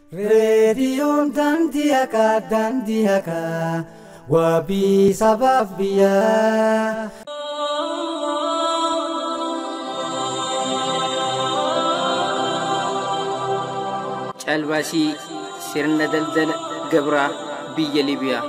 Reediyoon daandii haqaa daandii haqaa wabii sabaaf biyyaa. Caalbaasii sirna daldala gabraa biyya Libiyaa.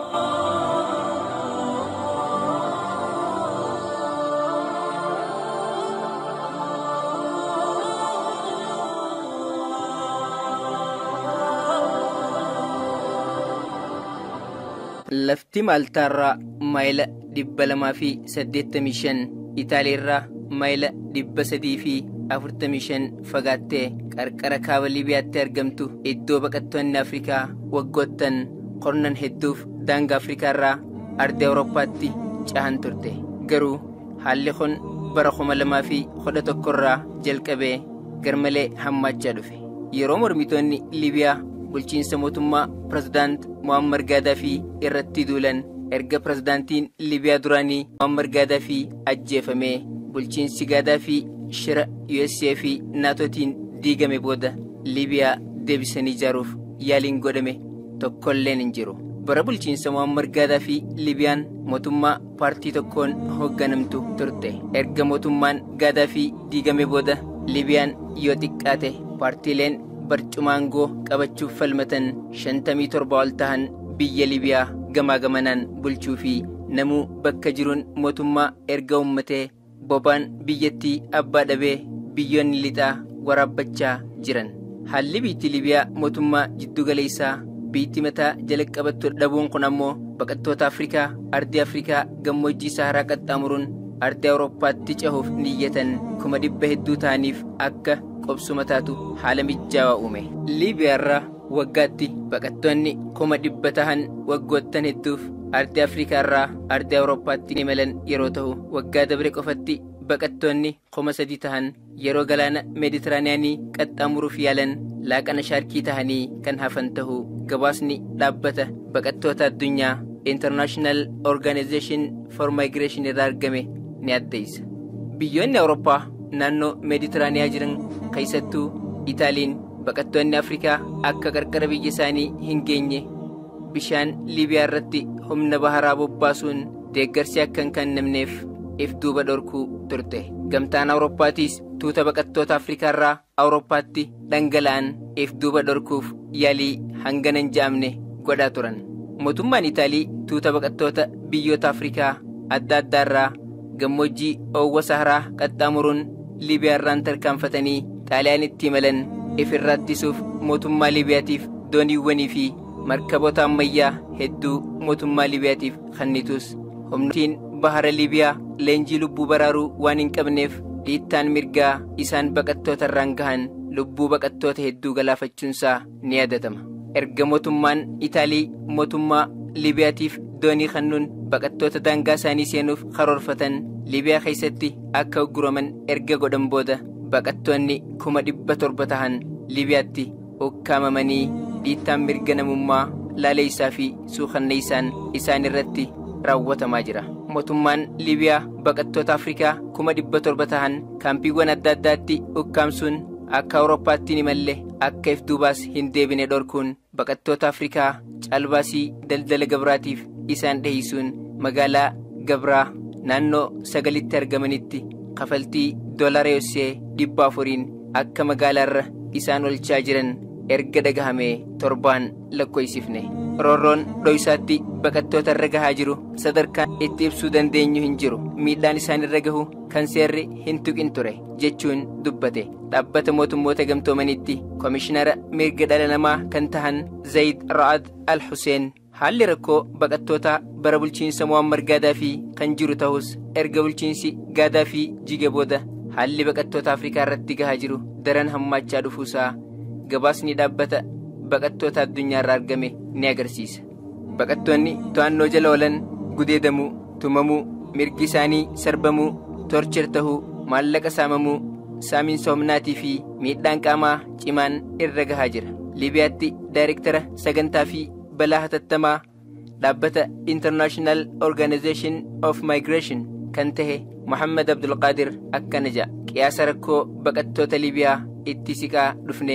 Lafti Maaltaarraa maayila dhibba lamaa fi saddeettamii shan Itaaliirraa maayila dhibba sadii fi afurtamii shan fagaattee qarqara kaaba Libiyaatti argamtu iddoo baqattoonni Afrikaa waggoottan qornan hedduuf daangaa Afrikaarraa ardii Awurooppaatti cahan turte. Garuu haalli kun bara kuma lamaa fi kudha tokkorraa jalqabee garmalee hammaachaa dhufe. Yeroo mormitoonni Libiyaa bulchiinsa mootummaa pirezidaant Muammar Gaadaafii irratti duulan erga pirezidaantiin Libiyaa duraanii Muammar Gaadaafii ajjeefamee bulchiinsi Gaadaafii shira USA fi naatootiin diigame booda Libiyaa deebisanii ijaaruuf yaaliin godhame tokkolleen hin jiru. Bara bulchiinsa Muammar Gaadaafii Libiyaan mootummaa paartii tokkoon hoogganamtu turte. Erga mootummaan Gaadaafii diigame booda Libiyaan yoo xiqqaate paartiileen barcumaangoo qabachuuf falmatan shantamii torba ol tahan biyya Libiyaa gamaa gamanaan bulchuu fi namuu bakka jiruun mootummaa erga uummatee bobaan biyyattii abbaa dhabee biyyoonni lixaa waraabbachaa jiran. Haalli biitti Libiyaa mootummaa jiddugaleessaa biitti mataa jala qabattu dhabuun kun ammoo baqattoota Afrikaa ardii Afrikaa gammoojjii Saharaa qaxxaamuruun ardii Awurooppaatti cahuuf niyyatan kuma dhibba hedduu ta'aniif akka qobsuma taatu haala mijaawaa uume. Liibiyaarraa waggaatti baqattoonni kuma dhibba tahan waggoottan hedduuf ardii Afrikaarraa ardii Awurooppaatti imalan yeroo ta'u waggaa dabre qofatti baqattoonni kuma sadii tahan yeroo galaana meeditiraaniyaanii qaxxaamuruuf yaalan laaqana shaarkii tahanii kan hafan ta'uu gabaasni dhaabbata baqattoota addunyaa International Organization for Migration irraa argame ni addeessa. Biyyoonni Awurooppaa naannoo meeditiraaniyaa jiran keessattuu Itaaliin baqattoonni Afrikaa akka qarqara biyya isaanii hin geenye bishaan Libiyaa irratti humna baharaa bobbaasuun deeggarsi akka hin kennamneef if duuba dhorkuu turte. Gamtaan Awurooppaatiis tuuta baqattoota Afrikaarraa Awurooppaatti dhangala'an if duuba dhorkuuf yaalii hangana hin ja'amne godhaa turan. Mootummaan Itaalii tuuta baqattoota biyyoota Afrikaa adda addaarraa gammoojjii oowwa Saharaa qaxxaamuruun Libiyaarraan tarkaanfatanii Xaaliyaanitti imalan ifirraa ittisuuf mootummaa Libiyaatiif dooniiwwanii fi markaboota ammayyaa hedduu mootummaa Libiyaatiif kennitus humnootiin bahara Libiyaa leenjii lubbuu baraaruu waan hin qabneef dhiittaan mirgaa isaan baqattoota irraan gahan lubbuu baqattoota hedduu galaafachuunsaa ni yaadatama. Erga mootummaan Itaalii mootummaa Libiyaatiif doonii kennuun baqattoota daangaa isaanii seenuuf karoorfatan Libiyaa keessatti akka ugguraman erga godhan booda baqattoonni kuma dhibba torba tahan Libiyaatti ukkaamamanii dhiittaan mirga namummaa laaleessaa fi suukanneessaan isaan irratti raawwatamaa jira. Mootummaan Libiyaa baqattoota Afrikaa kuma dhibba torba tahan kaampiiwwan adda addaatti ukkaamsuun akka Awurooppaatti ni malle akka if duubaas hin deebine dhorkuun baqattoota Afrikaa caalbaasii daldala gabraatiif isaan dhiheessuun magaalaa gabraa naannoo sagalitti argamanitti kafaltii doolaara yoosee dhibba afuriin akka magaalaarra isaan olchaa jiran erga dhagahamee torbaan lakkoofsifne. roorroon dho'isaatti baqattoota irra gahaa jiru sadarkaan itti ibsuu dandeenyu hin jiru miidhaan isaan irra gahu kan seerri hin tuqin ture jechuun dubbate dhaabbata mootummoota gamtoomanitti koomishinara mirga dhala namaa kan tahan zayid ra'ad al huseen haalli rakkoo baqattoota bara bulchiinsa muammar gaadaafii kan jiru ta'us erga bulchiinsi gaadaafii jige booda haalli baqattoota afrikaa irratti gahaa jiru daran hammaachaa dhufuusaa gabaasni dhaabbata baqattoota addunyaa irraa argame ni agarsiisa. Baqattoonni to'annoo jala oolan gudeedamuu, tumamuu, mirgi isaanii sarbamuu, torchir tahuu, maallaqa saamamuu, saamiinsa humnaatii fi miidhaan qaamaa cimaan irra gahaa jira. Libiyaatti daayirektara sagantaa fi balaa hatattamaa dhaabbata International Organization of Migration kan tahe Muhammad Abdulqaadir akkana jedha. Qiyaasa rakkoo baqattoota Libiyaa itti siqaa dhufneen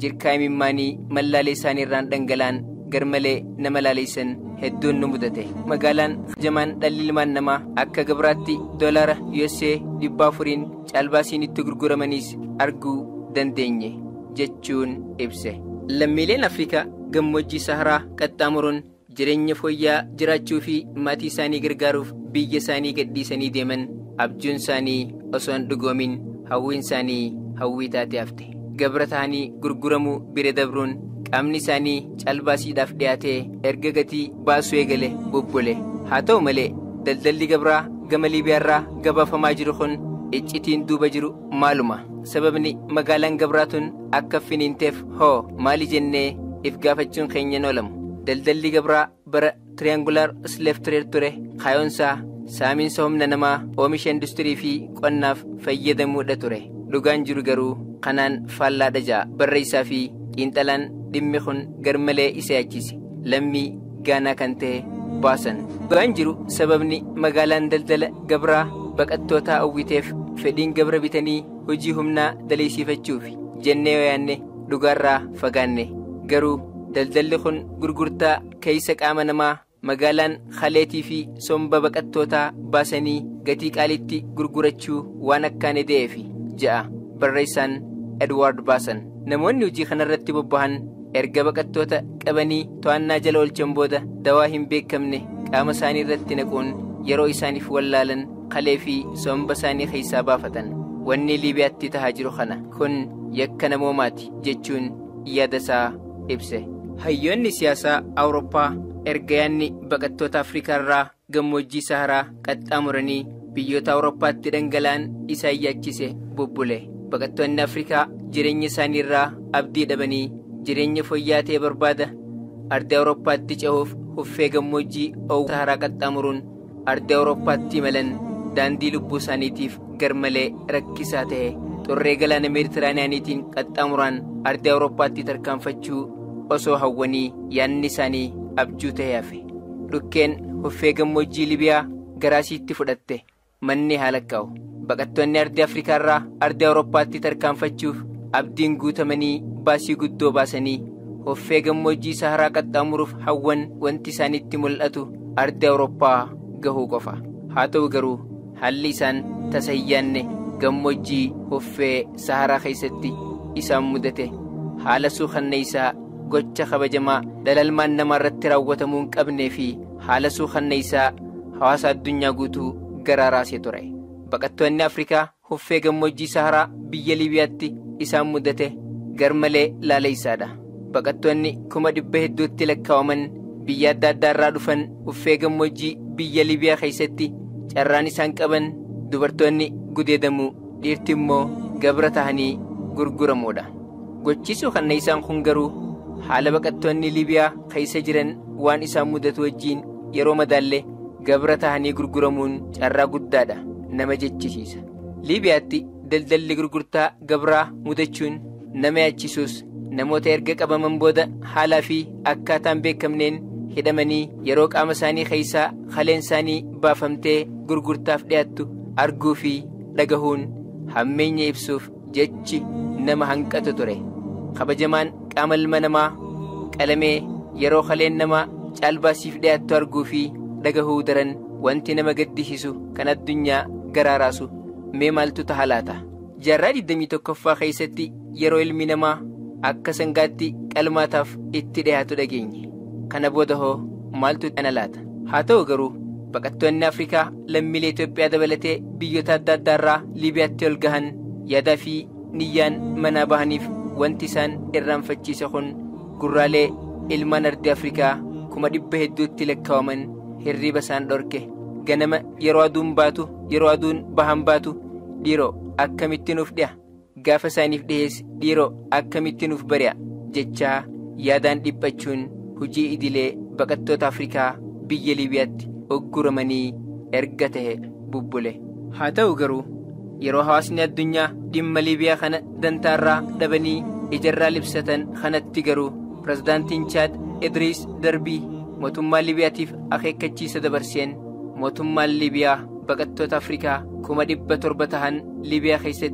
jirkaa imimmaanii mallaalee isaanii irraan dhangala'an garmalee nama laaleessan hedduun nu mudate magaalaan jamaan dhalli ilmaan namaa akka gabraatti doolaara USA dhibba afuriin caalbaasiin itti gurguramaniis arguu dandeenye jechuun ibse lammiileen afrikaa gammoojjii saharaa qaxxaamuruun jireenya fooyya'aa jiraachuu fi maatii isaanii gargaaruuf biyya isaanii gadhiisanii deeman abjuun isaanii osoo hin dhugoomin hawwiin isaanii hawwii taatee hafte gabra ta'anii gurguramuu bira dabruun qaamni isaanii caalbaasiidhaaf dhiyaatee erga gatii baasuu eegale bubbule haa ta'u malee daldalli gabraa gama liibiyaarraa gabaafamaa jiru kun iccitiin duuba jiru maaluma sababni magaalaan gabraa tun akka finiinteef hoo maali jennee if gaafachuun keenyan oolamu daldalli gabraa bara tiriyaangulaar sleef tireer ture kaayoonsaa saamiinsa humna namaa oomisha industirii fi qonnaaf fayyadamuudha ture dhugaan jiru garuu kanaan faallaadha ja'a barreessaa fi xiinxalaan dhimmi kun garmalee isa yaachise lammii gaanaa kan ta'e baasan dhugaan jiru sababni magaalaan daldala gabraa baqattootaa hawwiteef fedhiin gabra bitanii hojii humnaa daleessifachuuf jennee yoo yaanne dhugaarraa fagaanne garuu daldalli kun gurgurtaa keeysa qaama namaa magaalaan haleetii fi somba baqattootaa baasanii gatii qaalitti gurgurachuu waan akkaan eda'eef ja'a barreessaan edwaard baasan namoonni hojii kanarratti bobba'an erga baqattoota qabanii to'annaa jala oolchan booda dawaa hin beekamne qaama isaanii irratti naquun yeroo isaaniif wallaalan kalee fi somba isaanii keessaa baafatan wanni liibiyaatti tahaa jiru kana kun yakka namoomaati jechuun yaada isaa ibse hayyoonni siyaasaa awurooppaa erga yaanni baqattoota afrikaa irraa gammoojjii saharaa qaxxaamuranii biyyoota awurooppaatti dhangala'an isaan yaachise bubbule baqattoonni afrikaa jireenya isaanii irraa abdii dhabanii jireenya fooyya'aa ta'e barbaada ardii awurooppaatti cehuuf huffee gammoojjii owwa saharaa qaxxaamuruun ardii awurooppaatti imalan daandii lubbuu isaaniitiif garmalee rakkisaa ta'e xurree galaana meeditiraaniyaaniitiin qaxxaamuraan ardii awurooppaatti tarkaanfachuu osoo hawwanii yaanni isaanii abjuu ta'e hafe dhukkeen huffee gammoojjii libiyaa garaasiitti fudhatte manni haala kaa'u baqattoonni ardii afrikaa irraa ardii awurooppaatti tarkaanfachuuf abdiin guutamanii baasii guddoo baasanii huffee gammoojjii saharaa qaxxaamuruuf hawwan wanti isaanitti mul'atu ardii awurooppaa gahuu qofa haa ta'u garuu haalli isaan tasa hin yaanne gammoojjii huffee saharaa keessatti isaan mudate haala suukanneeysaa gocha kabajamaa dhalalmaan namaa irratti raawwatamuu hin qabnee fi haala suukanneeysaa hawaasa addunyaa guutuu garaa raasee ture baqattoonni afrikaa huffee gammoojjii saharaa biyya liibiyaatti isaan mudate garmalee laaleeysaadha baqattoonni kuma dhibba hedduutti lakkaa'aman biyya adda addaa irraa dhufan huffee gammoojjii biyya liibiyaa keessatti carraan isaan qaban dubartoonni gudeedamuu dhiirti immoo gabra tahanii gurguramuudha gochiisuu kanneeysaan kun garuu haala baqattoonni liibiyaa keessa jiran waan isaan mudatu wajjiin yeroo madaallee gabra tahanii gurguramuun carraa guddaadha nama jechisiisa liibiyaatti daldalli gurgurtaa gabraa mudachuun nama yaachisuus namoota erga qabaman booda haalaa fi akkaataan beekamneen hidhamanii yeroo qaama isaanii keessaa kaleen isaanii baafamtee gurgurtaaf dhiyaattu arguu fi dhagahuun hammeenya ibsuuf jechi nama hanqatu ture kabajamaan qaama ilma namaa qalamee yeroo kaleen namaa caalbaasiif dhiyaattu arguu fi dhagahuu daran wanti nama gaddisiisu kan addunyaa garaa raasu mee maaltu taha laata jaarraa 21ffaa keessatti yeroo ilmi namaa akka sangaatti qalmaataaf itti dhiyaatu dhageenye kana booda hoo maaltu ana laata haa ta'u garuu baqattoonni afrikaa lammiilee itoophiyaa dabalatee biyyoota adda addaa irraa liibiyaatti ol gahan yaadaa fi niyyaan manaa bahaniif wanti isaan irraanfachiise kun gurraalee ilmaan ardii afrikaa kuma dhibba hedduutti lakkaa'aman hirriba isaan dhorke ganama yeroo aduun baatu yeroo aduun bahan baatu dhiiroo akkamitti nuuf dhi'a gaafa isaaniif dhihees dhiiroo akkamitti nuuf bari'a jechaa yaadaan dhiphachuun hojii idilee baqattoota afrikaa biyya liibiyaatti ogguramanii erga ta'e bubbule haa ta'u garuu yeroo hawaasni addunyaa dhimma liibiyaa kana dantaarraa dhabanii ijarraa libsatan kanatti garuu pirezidaantiin chaad idriis darbii mootummaa liibiyaatiif akeekkachiisa dabarseen mootummaan liibiyaa baqattoota afrikaa kuma dhibba torba tahan liibiyaa keessatti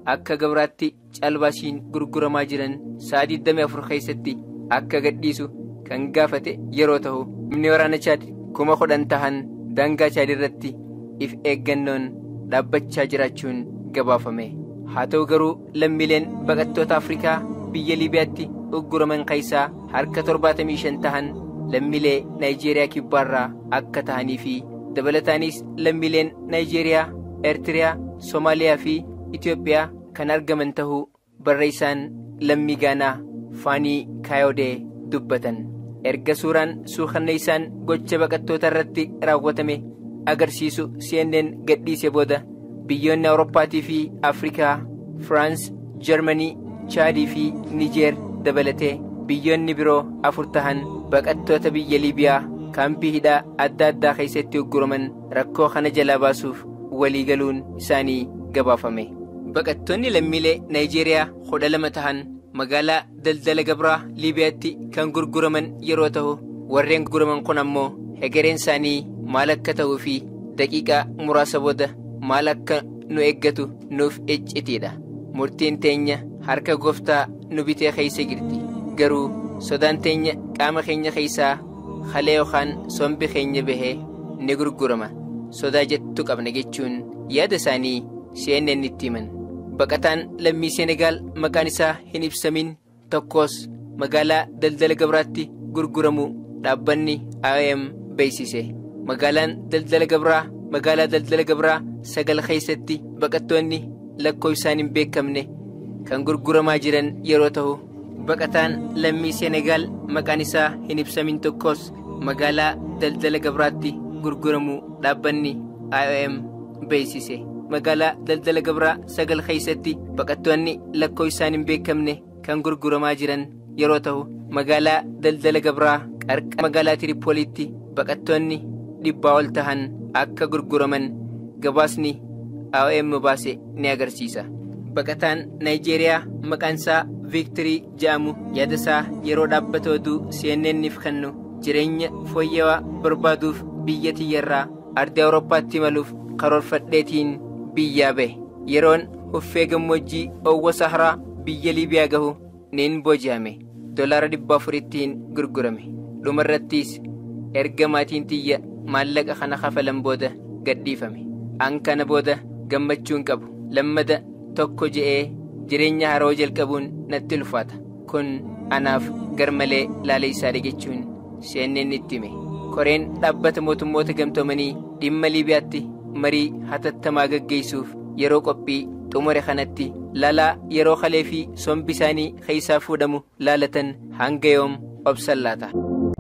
akka gabraatti caalbaasiin gurguramaa jiran sa'a 24 keessatti akka gadhiisu kan gaafate yeroo ta'u humni waraana chaad kuma kudhan tahan daangaa chaad irratti if eeggannoon dhaabbachaa jiraachuun gabaafame haa ta'u garuu lammiileen baqattoota afrikaa biyya liibiyaatti ugguraman keessaa harka 75 tahan lammiilee naayijeeriyaa kibbaarraa akka tahanii fi dabalataanis lammiileen naayijeeriyaa eertiriyaa soomaaliyaa fi itiyoophiyaa kan argaman tahuu barreessaan lammii gaanaa faanii kaayodee dubbatan erga suuraan suukanneessaan gocha baqattoota irratti raawwatame agarsiisu cnn gadhiise booda biyyoonni awurooppaatii fi afrikaa firaans jarmanii chaadii fi nijeer dabalatee biyyoonni biroo afur tahan baqattoota biyya liibiyaa kaampii hidhaa adda addaa keessatti ugguraman rakkoo kana jalaa baasuuf waliigaluun isaanii gabaafame baqattoonni lammiilee naayijeeriyaa kudha lama tahan magaalaa daldala gabraa liibiyaatti kan gurguraman yeroo ta'u warreen gurguraman kun ammoo hegereen isaanii maal akka ta'uu fi daqiiqaa muraasa booda maal akka nu eeggatu nuuf iccitiidha murtiin teenya harka gooftaa nu bitee keessa jirti garuu sodaan teenya qaama keenya keessaa halee yookaan sombi keenya bahee ni gurgurama sodaa jettu qabna jechuun yaada isaanii cnn itti himan baqataan lammii seenegaal maqaan isaa hin ibsamin tokkos magaalaa daldala gabraatti gurguramu dhaabbanni iom beeksise magaalaan daldala gabraa magaalaa daldala gabraa sagal keessatti baqattoonni lakkoofsaan hin beekamne kan gurguramaa jiran yeroo ta'u baqataan lammii seenegaal maqaan isaa hin ibsamin tokkos magaalaa daldala gabraatti gurguramu dhaabbanni iom beeksise magaalaa daldala gabraa sagal keessatti baqattoonni lakkoofsaan hin beekamne kan gurguramaa jiran yeroo ta'u magaalaa daldala gabraa qarqara magaalaa tiripooliitti baqattoonni dhibbaa ol tahan akka gurguraman gabaasni iom baase ni agarsiisa baqataan naayijeeriyaa maqaan isaa viiktirii jedhamu yaada isaa yeroo dhaabbata oduu cnnniif kennu jireenya fooyya'aa barbaaduuf biyya tiyyarraa ardii awurooppaatti imaluuf karoorfadheetiin biyyaa bahe yeroon uffee gammoojjii owwa saharaa biyya liibiyaa gahu niin booji'ame dolaara dhibba afurittiin gurgurame dhumarrattis erga maatiin tiyya maallaqa kana kafalan booda gadhiifame an kana booda gammachuun qabu lammada tokko je'ee jireenya haroo jalqabuun natti ulfaata kun anaaf garmalee laaleysaadha jechuun cnn itti hime koreen dhaabbata mootummoota gamtoomanii dhimma liibiyaatti marii hatattamaa gaggeessuuf yeroo qophii xumure kanatti laalaa yeroo kalee fi sombi isaanii keessaa fuudhamu laalatan hanga yoom obsan laata.